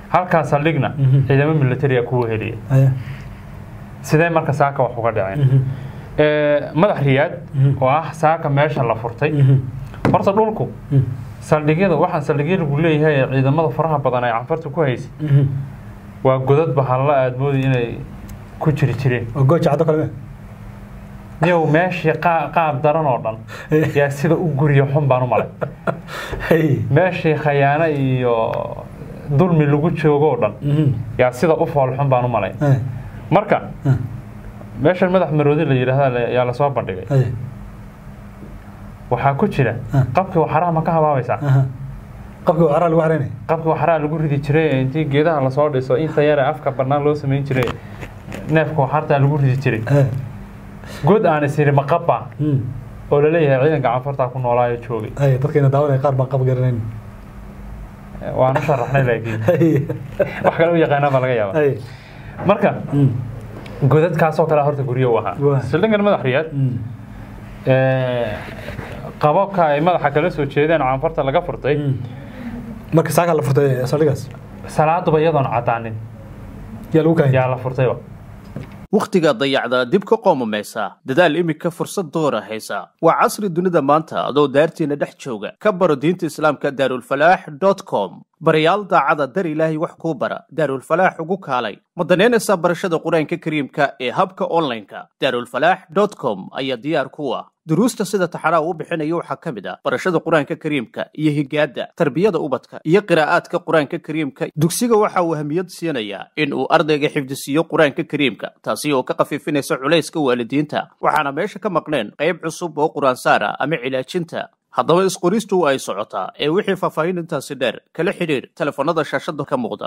halkaa saldhigna Mhm. ciidamo militariga kuwa heliya haya sidee marka saaka wax uga dhaceen Mhm. Ee, madax riyaad Mhm. oo ah saaka meesha la furtay Mhm. horta dhulku Mhm. saldhigyada waxaan saldhigyo lagu leeyahay ee ciidamada faraha badan ay canfarta ku haysay Mhm. waa godad bahalla aad moodi inay ku jiri jireen oo gooja caddo kale niyow meeshii qaa- qaab daran oo dhan yaa sida u guriya xun baan u malay Hey. meeshii khayaano iyo dulmi lagu joogo oo dhan Mhm. yaa sida u fool xun baan u malay Hey. marka Ah. meeshan madax maroodi la yidhaahda le- yaa lasoo bandhigay Hey. waxaa ku jira Ah. qabkii waxaraha ma ka habaabaysaa Aha. qofkii waa caraa lagu xaraynaya qabkii waxaraha lagu ridi jiray ee intii geedaha lasoo dhiso inta yare afka bannaan loo samayn jiray neefka waxartaa lagu ridi jiray Hey. god aan isiri ma qabba Mhm. oo laleeyahay ciidanka canfartaa ku noolaayo joogay Hey, dadkeena daawanaya qaar baan qab garanayn waan u sharaxnay laakiin Hey. wax kale u yaqaanaa baa laga yaaba Hey. marka Mhm. godadkaasoo kale horta guryo u ahaa Waa. sildhigan madax riyaad Mhm. ee, qababka ay madaxa kala soo jeedeen canfarta laga furtay Mhm. marka saakaa la furtay saldhigaas salaaduba iyadoon cadaanin yaa lagu kaayay yaa la furtayba wakhtiga dayacda dib ka qoomamaysa dadaal iminka fursad doora haysa waa casri dunida maanta adoo daartiina dhex jooga ka baro diinta islaamka daarulfalaax com barayaal daacada dar ilaahay wax kuu bara daarulfalaax ugu kaalay ma danaynaysaa barashada qur-aanka kariimka ee habka online-ka daarulfalaax com ayaa diyaar ku ah duruusta sida taxanaa uu bixinayo waxaa ka mid ah barashada qur-aanka kariimka iyo higaada tarbiyada ubadka iyo qiraa'aadka qur-aanka kariimka dugsiga waxa uu ahamiyad siinayaa in uu ardayga xifdisiiyo qur-aanka kariimka taasi oo ka khafiifinaysa culayska waalidiinta waxaana meesha ka maqneen qayb cusub oo qur-aansaar ah ama cilaajinta haddaba isqoristu ay socotaa ee wixii faahfaahin intaasi dheer kala xidhiir telefoonnada shaashada ka muuqda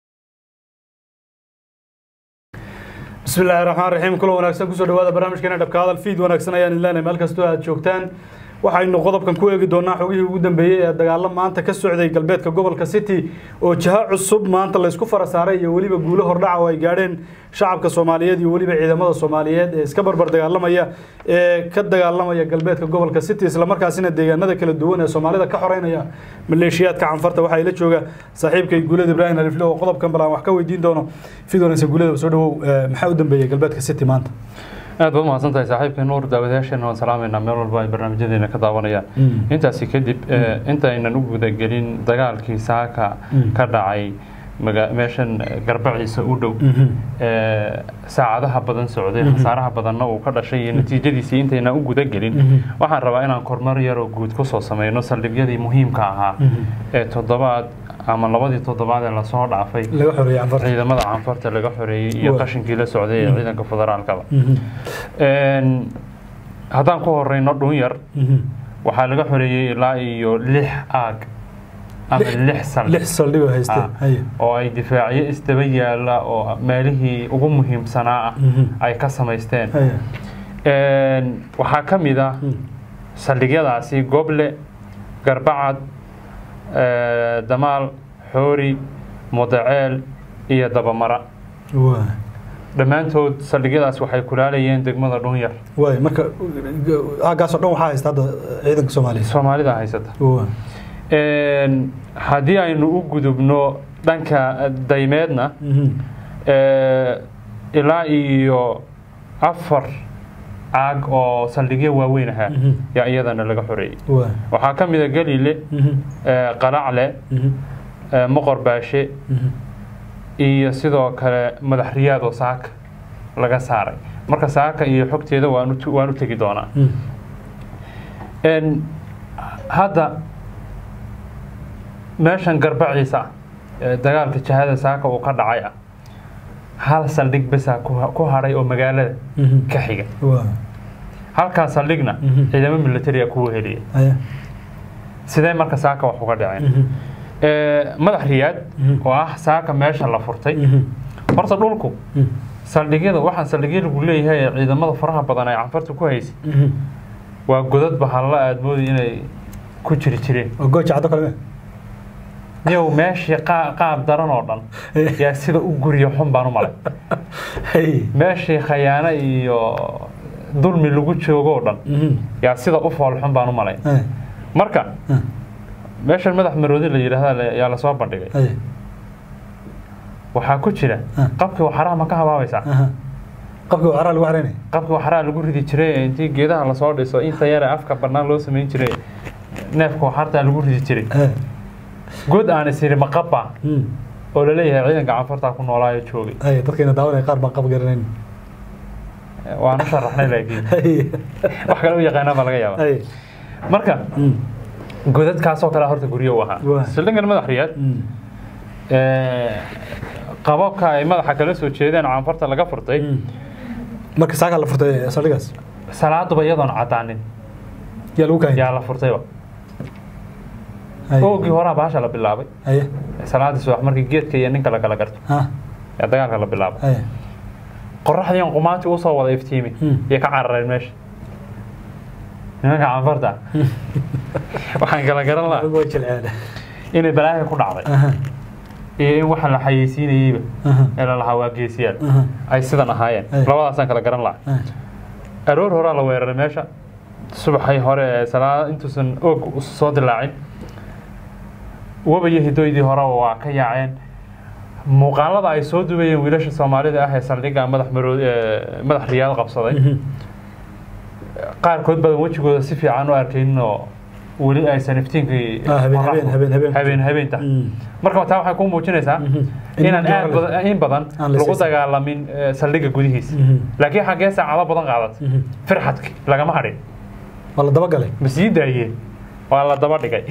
بسم الله الرحمن الرحيم كل wanaagsan kusoo dhawaada barnaamijkeena dhabka hadal feed wanaagsan ayaan ilaahay meel kastoo aad joogtaan waxaynu qodobkan ku eegi doonaa xogihii ugu dambeeyey ee dagaalo maanta ka socday galbeedka gobolka city oo jaha cusub maanta la isku fara saaray iyo weliba guulo hordhaca oo ay gaadheen shacabka soomaaliyeed iyo weliba ciidamada soomaaliyeed ee iska barbar dagaalamaya ee ka dagaalamaya galbeedka gobolka city islamarkaasina deegaanada kala duwan ee soomaalida ka xoreynaya maleeshiyaadka canfarta waxaa ila jooga saaxiibkay guulada ibraahim alifle oo qodobkan bal aan wax ka weydiin doono fid wanaagsan guulada soo dhawow eh, maxaa u dambeeyey galbeedka city maanta aad baad umahadsan tahay saaxiibka nuur daawadayaasheena waan salaamaynaa meel walba ay barnaamijyadeena ka daawanayaan Mm. intaasi kadib eh, intaynan u gudagelin dagaalkii saaka Mm. ka dhacay maga- meeshan eh, garbaciisa u dhow Mhm. ee, saacadaha badan socday khasaaraha badanna uu ka dhashay iyo natiijadiisii intaynan u gudagelin Mhm. waxaan rabaa inaan kormar yaroo guud kusoo sameyno saldhigyadii muhiimka ahaa Mhm. ee toddobaad ama labadii toddobaad ee lasoo dhaafay laga xoreeyay canfarta ciidamada canfarta laga xoreeyey iyo Waa. qashinkii la socday ee ciidanka federaalkaba Mhm. Een, haddaan ku horeyno dhunyar Mhm. waxaa laga xoreeyey ilaa iyo lix aag ama lix saldhig lix saldhigoo haystee Ah. haye oo ay difaacyo isdaba yaala oo meelihii ugu muhiimsanaa ah Mhm. ay ka samaysteen haye Een, waxaa ka mid ah Mm. saldhigyadaasi goble garbacad ee, damaal xoori mudaceel iyo dabamara waa dhammaantood saldhigyadaas waxay kulaalayeen degmada dhunyar waay marka aagaasoo dhan waxaa haysta hadda ciidanka soomaaliya soomaalida haysata waa Een, haddii aynu u gudubno dhanka daymeedna Mhm. ee, ilaa iyo afar caag oo saldhigyo waaweyn ahaa Mhm. yaa iyadana laga xoreeyey waa waxaa ka mid a galile Mhm. ee, qalacle Mhm. ee, moqor baashe Mhm. iyo sidoo kale madax riyaad oo saaka laga saaray marka saaka iyo xogteeda waan u waan u tegi doonaa Mhm. Een, hadda meeshan garbaciisa ah ee dagaalka jahada saaka uu ka dhacay ah hal saldhig besaa ku ku hadhay oo magaalada Mhm. ka xiga waa halkaa saldhigna Mhm. ciidamo militariga kuwa heliya haye sidee marka saaka wax uga dhaceen Mhm. Ee, madax riyaad Mhm. oo ah saaka meesha la furtay Mhm. horta dhulku Mhm. saldhigyada waxaan saldhigyo lagu leeyahay ee ciidamada faraha badan ay canfarta ku haysay Mhm. waa godad bahalla aad moodi inay ku jiri jireen oo gooja caddo kale niyow meeshii qaa- qaab daran oo dhan yaa sida u guriya xun baan u malay haye meeshii khayaano iyo dulmi lagu joogo oo dhan Mhm. yaa sida u fool xun baan u malay haye marka Ah. meeshan madax maroodi la yidhaahda le- yaa lasoo bandhigay haye waxaa ku jira Ah. qabkii waxaraha ma ka habaabaysaa aha qabkii waxaraa lagu xaraynaya qabkii waxaraha lagu ridi jiray intii geedaha lasoo dhiso inta yare afka bannaan loo samayn jiray neefka waxartaa lagu ridi jiray Eh, good aan isiri ma qabba mm. oo laleeyahay ciidanka canfartaa ku noolaayo joogay Ay, dadkeena daawanaya qaar baan qab garanayn waan u sharaxnay laakiin Ay, wax kale u yaqaanaa baa laga yaaba ay, marka mm, godadkaasoo kale horta guryo u ahaa Waa. sildhigan madax riyaad mm, qababka ay madaxa kala soo jeedeen canfarta laga furtay mm. marka saakaa la furtay saldhigaas salaaduba iyadoon cadaanin yaa lagu kaayay yaa la furtayba Ay, oogii horaa baasha la bilaabay aye salaadii subax markii geedka iyo ninka la kala garto ha yaa dagaalka la bilaabay aye qoraxdiian qumaantii usoo wada iftiimi Hmm. iyo ka carareen meesha nimanka canfarta waxaan kala garan lahaa waa jilceele inay balaahi ku dhacday aha iyo in waxa la xayeysiinayeyba aha ee la lahaa waa geesiyaal aha ay sidan ahaayeen Ay. labadaasaan kala garan lahaa aha aroor horaa la weeraray meesha subaxay hore ee salaada intuusan oog soo dilaacin wabaiyo hidoydii hore waa ka yaaceen muuqaalada ay soo dubayeen wiilasha soomaalida ah ee saldhigga madax maroo ee madax riyaad qabsaday Mhm. qaarkood badan wejigooda si fiican u arkaynin oo weli aysan iftiinkii Ah, habeen- qorraxdu- habeen- habeen- habeen. habeen habeenta Mm. marka taa waxay ku muujinaysaa Mhm. In inaan muddo aad hore- badan in badan Aan la lagu siisan. dagaalamin eh, saldhigga gudihiisa Mhm. laakiin xaggee saacado badan qaadat Mhm. firxadki lagama hadhin waa la daba galay ma sii daayeen waa la daba dhigay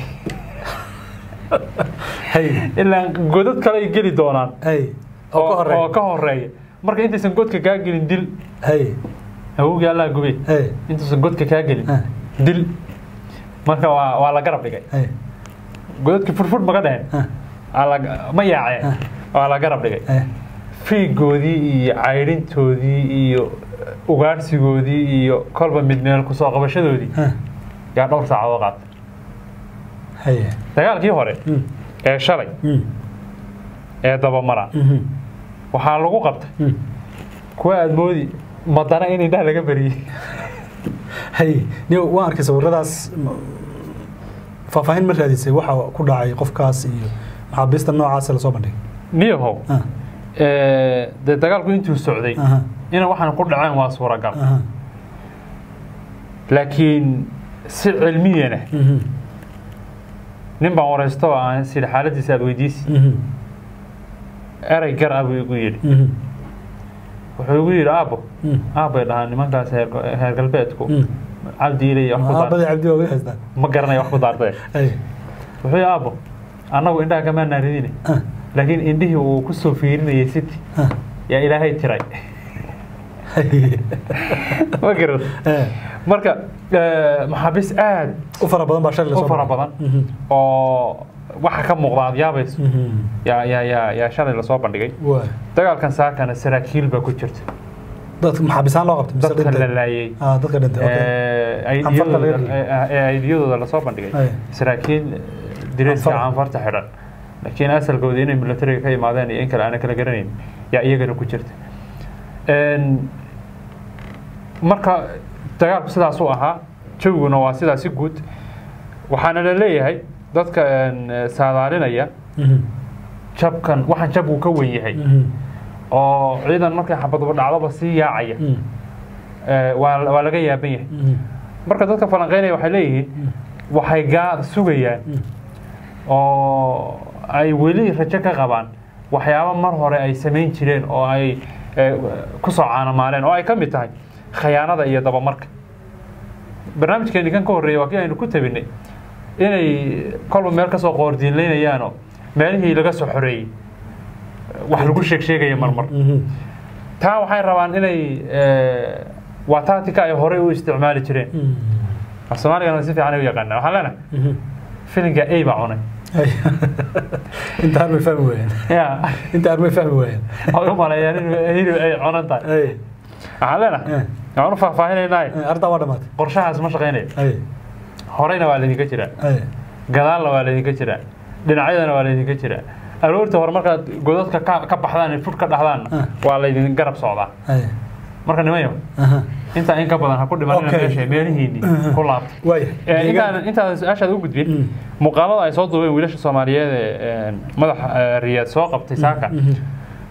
hay ilaa godad kale ay geli doonaan hay oo ka oo horeeya ka horeeya marka intaysan godka kaa gelin dil hay awowgii allaa gubay hay intaysan godka kaa gelin Ah. dil marka waa waa la garab dhigay hay godadkii furfur maga dheheen ah Waa la- ma yaaceen waa la garab dhigay hay fiigoodii iyo caydhintoodii iyo ugaadhsigoodii iyo kolba mid meel kusoo qabashadoodii ah yaa dhowr saacadood qaatay hay dagaalkii hore Mm. ee shalay Mm. ee dabamara Mhm. waxaa lagu qabtay Mm. kuwa aad moodi madana in indhaha laga beriyey hay ni waan arkay sawiradaas m- faahfaahin ma raadisay waxa ku dhacay qofkaas iyo maxaabiista noocaas lasoo bandhigay niyahow ah ee, dee dagaalku intuu socday aha ina waxaan ku dhaceen waa suuragal aha laakiin si cilmiyana Mhm. nin baan waraysto oo aan sidhi xaaladiisa aad weydiisi Mhm. erey gar ah buu igu yidhi Mhm. wuxuu igu yidhi aabo Mm. aabbay dhahaan nimankaas heer heer galbeedku Mm. cabdiile iyo wax ku aabadii daar cabdi waa weli haystaan ma garanaya wax ku daartee hay wuxuu yidhi aabo annagu indhaha kamaa naaridine ah laakiin indhihii uu ku soo fiirinayay city ah yaa ilaahay tiray hay ma garan Eh, marka ee, maxaabiis aad u fara badan baa shalay u lasoo fara bandhigay. badan Mhm. oo waxa ka muuqda aad yaabayso Mhm. yaa yaa yaa yaa shalay lasoo bandhigay waa dagaalkan saakana saraakiil baa ku jirta dadka maxaabisaan loo qabtay mise dadka dhintay? la laayay ah dadka dhintay okay ee, Canfarta laga aydiyadooda dhigay. ee, aydiyadooda lasoo bandhigay Ay. saraakiil direeska Canfar. canfarta xidhan laakiin asalkooda inay militariga ka yimaadeen iyo in kale aana kala garanayn yaa iyagana ku jirta Een, marka dagaalku sidaas u ahaa jawiguna waa sidaas si guud waxaana la leeyahay dadka een, saadaalinaya Mhm. jabkan waxaan jab uu ka wen yahay Mhm. oo ciidan markay xabaduba dhacdoba sii yaacaya Mhm. ee, waa waa laga yaaban yahay Mhm. marka dadka falanqeynaya waxay leeyihiin waxay gaa sugayaan Mm. oo ay weli rajo ka qabaan waxyaabo mar hore ay samayn jireen oo ay eh, ku soo caanamaaleen oo ay ka mid tahay khayaanada iyo dabamarka barnaamijkeeni kan ka horreeyay waa kii aynu ku tabinay inay kolba meel ka soo qoordiinlaynayaanoo meelihii laga soo xoreeyey wax lagu sheeg sheegaya marmar Mhm. taa waxay rabaan inay eh, waa tactica ay horey u isticmaali jireen Mhm. af soomaaligana si fiican ay u yaqaanaa waxaan leenahay Mhm. filinka a baa cunay Hay. inta armay fahmi waayeen ya inta armay fahmi waayeen waxay u maleeyaan in hilib ay cunan tahay hay waxaan leenahay Eh. waxaan u faahfaahinaynaay Eh, ardaa waa dhamaatay qorshahaas ma shaqaynayo hay horeyna waa laydinka jiraa hay gadaalna waa laydinka jiraa dhinacyadana waa laydinka jiraa aroorta hore markaad godadka ka ka baxdaan fud ka dhaxdaanna Ah. waa laydin garab socdaa hay marka nimayo aha intaa in ka badan ha ku dhimanina Okay. meesha meelihiinni ku laabta waaya Eh, intaan intaan su-aashaad u gudbin Mm. muuqaalada ay soo duubeen wiilasha soomaaliyeed ee een, madaxa eh, riyaad soo qabtay saaka Mhm.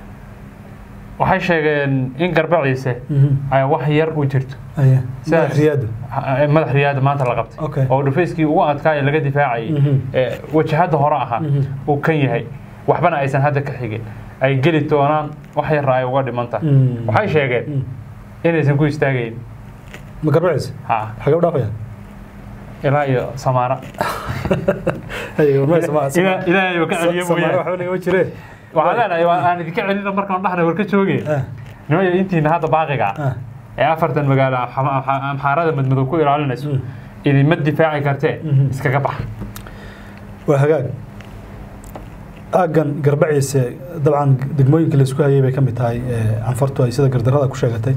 waxay sheegeen in garbaciise Mhm. ay wax yar u jirto Aye. Sidaas- Madax riyaadu. Ha- madax riyaada maanta la qabtay Okay. oo dhufayskii ugu adkaaya laga difaacayay Mhm. ee wajahada hore ahaa Mhm. uu kan yahay waxbana aysan hadda ka xigin ay geli doonaan wax yarra ay uga dhiman tahay Mm. waxay sheegeen Mm. inaysan ku istaagayn ma garbaciisa ha xagee u dhaafayaan ilaa iyo samaara Haye, war ma- sama- sama- Ilaa- ilaahay oo ka celiyo Samaare mooyaane. waxba nagama jiree. waxaan leenahay waa aan idinka celina markaan dhahna war ka joogeen Ah, nimaya intiina hadda baaqiga ah ah. ee afartan magaalo Amxa- Amxa- amxaarada madmadow ku ilaalinayso Mm. idinma difaaci kartee Mhm. iskaga bax waa hagaag aaggan garbaciise dabcan degmooyinka laisku hayay bay ka mid tahay ee, canfartu ay sida gardarada ku sheegatay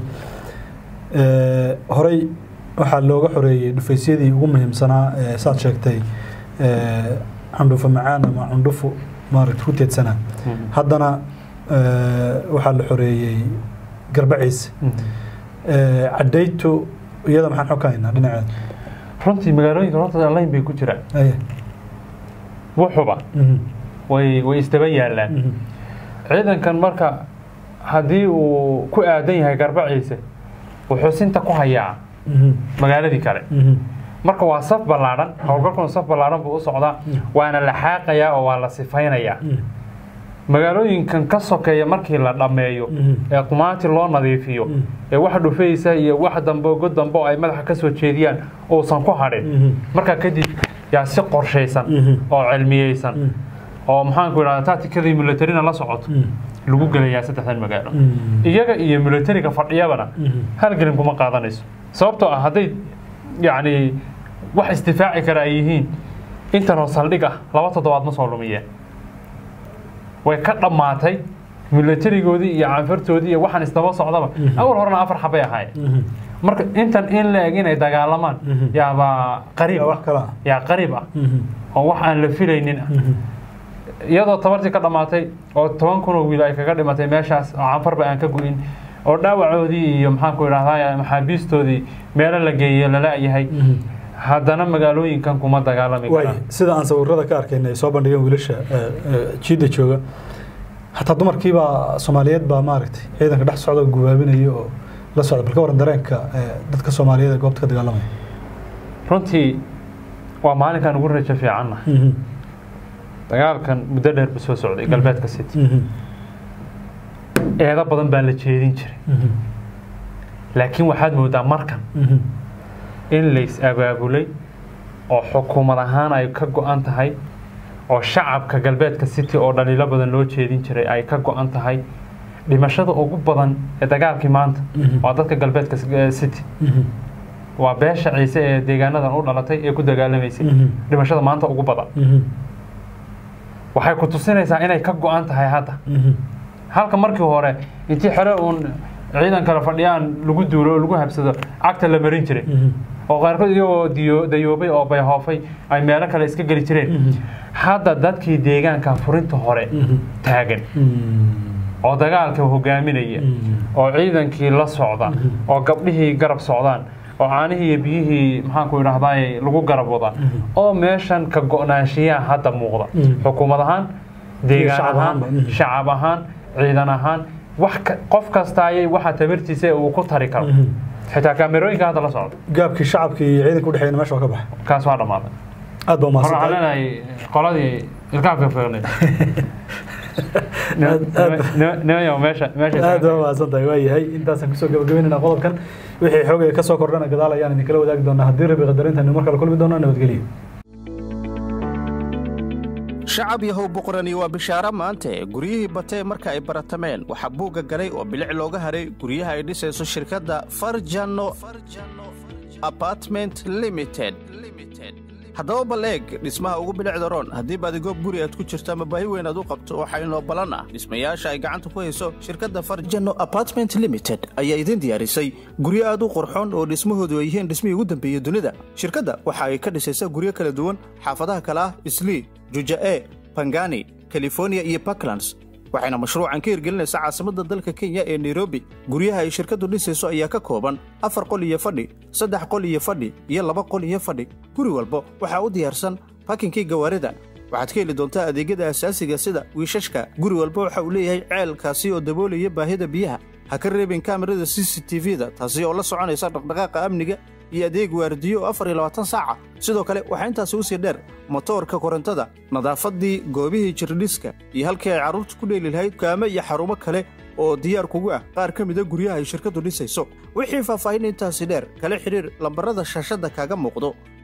Ee, horey waxaa looga xoreeyey dhufaysyadii ugu muhiimsanaa ee, saad sheegtay ee, cundhufo macaan ama cundhufo maaragta ku teedsanaa haddana ee, waxaa la xoreeyey garbaciise Ee, cadaytu iyada maxaan xog ka haynaa dhinaceeda runtii magaalooyinka horta layn bay ku jiraan Aye. wuxuba Mhm. way way isdaba yaalaan Mhm. ciidankan marka haddii uu ku aadan yahay garbaciise wuxuu sinta ku hayaa Mhm. magaaladii kale Mhm. marka waa saf ballaadhan howlgalkuna saf ballaadhan buu u socdaa waana la xaaqayaa oo waa la sifaynayaa Mhm. magaalooyinkan ka sokeeya markii la dhammeeyo Mhm. ee qumaati loo nadiifiyo Mhm. ee wax dhufaysa iyo wax dambe god dambe oo ay madaxa ka soo jeediyaan uusan ku hadhin Mhm. markaa kadib yaa si qorshaysan Mhm. oo cilmiyeysan Mhm. oo maxaanku idhahda tacticadii militarina la socoto Mhm. lagu gelayaa saddexdan magaalo Mhm. iyaga iyo militariga fadhiyabana Mhm. hal gelin kuma qaadanayso sababtoo ah hadday yacni wax isdifaaci kara ay yihiin intanoo saldhig ah laba toddobaad ma soo lumiyeen way ka dhammaatay militarigoodii iyo canfartoodii iyo waxaan isdaba socdaba awal horena afar xabay ahaayeen Mhm. marka intan in la eg inay dagaalamaan Mhm. yaabaa qariib Yaa ah wax kale ah. yaa qariib ah Mhm. oo wax aan la filaynin ah Mhm. iyadoo tabartii ka dhammaatay oo toban kun oo wiil ay kaga dhimatay meeshaas oo canfarba aan ka gu'in oo dhaawacoodii iyo maxaanku idhahdaa maxaabiistoodii meelo la geeye lala-yahay Mhm. haddana magaalooyinkan kuma dagaalami waay karaan sida aan sawirada ka arkayna ay soo bandhigeen wiilasha ee, ee, jiidda jooga hataa dumarkiibaa soomaaliyeed baa maaragtay ciidanka dhex socda oo gubaabinaya oo la socda bal ka waran dareenka ee, dadka soomaaliyeed ee goobta ka dagaalamaya runtii waa maalinkan ugu rajo fiicanna Mhm. dagaalkan muddo dheer buu soo socday galbeedka city Mhm. eedo badan baa la jeedin jiray Mhm. laakiin waxaad moodaa markan Mhm. in lays abaabulay oo xukuumad ahaan ay ka go-an tahay oo shacabka galbeedka city oo dhaliilo badan loo jeedin jiray ay ka go-an tahay dhimashada ugu badan ee dagaalkii maanta Mhm. waa dadka galbeedka eh, city Mhm. waa beesha ciise ee deegaanadan u dhalatay ee ku dagaalamaysay Mhm. dhimashada maanta ugu badan Mhm. waxay ku tusinaysaa inay ka go-an tahay hadda Mhm. halka markii hore intii xere uun ciidan kale fadhiyaan lagu duulo oo lagu habsado cagta la marin jiray Mhm. oo qaarkood iyagoo diyo dayoobay oo bayhoofay ay meelo kale iska geli jireen Mhm. hadda dadkii deegaanka furinta hore Mhm. taagan Mhm. oo dagaalka hogaaminaya Mhm. oo ciidankii la socda oo gabdhihii garab socdaan oo caanihii iyo biyihii maxaanku idhahdaay lagu garab wada oo meeshan ka go-naanshiyaha hadda muuqda Mhm. xukuumad ahaan deegaan shacab ahaan ahaanba, mhm. shacab ahaan ciidan ahaan wax ka- qof kastaayay waxa tabartiisa uu ku tari karo Mhm. xitaa kaamerooyinka hadda la socda gaabkii shacabka iyo ciidanka udhexeeyna meesha waa ka baxay kaas waa dhammaaday aad baa hore waxaan umahadsantahay leenahay qoladii ilkaabka fiiqnay aad- nimayo meesha meesha aad baa umahadsantahay waa yahay intaasaan kusoo gabagabeynayna qodobkan wixii xoogaya ka soo kordhana gadaal ayaan idinkala wadaagi doonaa haddii rabi qadarinta mar kale kulmi doono nabadgelyo shacab yahow boqorani waa bishaaro maante guryihii batee marka ay baratameen waxaa buugga galay oo bilic looga haray guryaha ay dhisayso shirkadda farjano apartment limited haddaba bal eeg dhismaha ugu bilicda roon haddii baadigood guri aad ku jirto ama baahi weyn aad u qabto waxaa inoo ballan ah dhismayaasha ay gacanta ku hayso shirkadda farjano apartment limited ayaa idin diyaarisay guryo aad u qurxoon oo dhismahoodu ay yihiin dhismihii ugu dambeeyey dunida shirkadda waxa ay ka dhisaysaa guryo kala duwan xaafadaha kale ah islii juja'e bangani california iyo puntlands waxayna mashruucan ka hirgelinaysaa caasimadda dalka kenya ee nairobi guryaha ay shirkaddu dhisayso ayaa ka kooban afar qol iyo fadhi saddex qol iyo fadhi iyo laba qol iyo fadhi guri walba waxaa u diyaarsan bakinkii gawaarida waxaad ka heli doontaa adeegyada asaasiga sida wiishashka guri walba waxa uu leeyahay ceelkaasi oo daboolaya baahida biyaha ha ka reebin kaamirada c c t v da taasi oo la soconaysa dhaqdhaqaaqa amniga iyo adeeg waardiyo oo afar iyo labaatan saaca sidoo kale waxaa intaasi usii dheer motoorka korontada nadaafaddii goobihii jirdhiska iyo halkii ay carruurta ku dheeli lahayd kaamo iyo xarumo kale oo diyaar kugu ah qaar ka mida guryaha ay shirkaddu dhisayso wixii faahfaahin intaasi dheer kala xidhiir lambarrada shaashadda kaaga muuqdo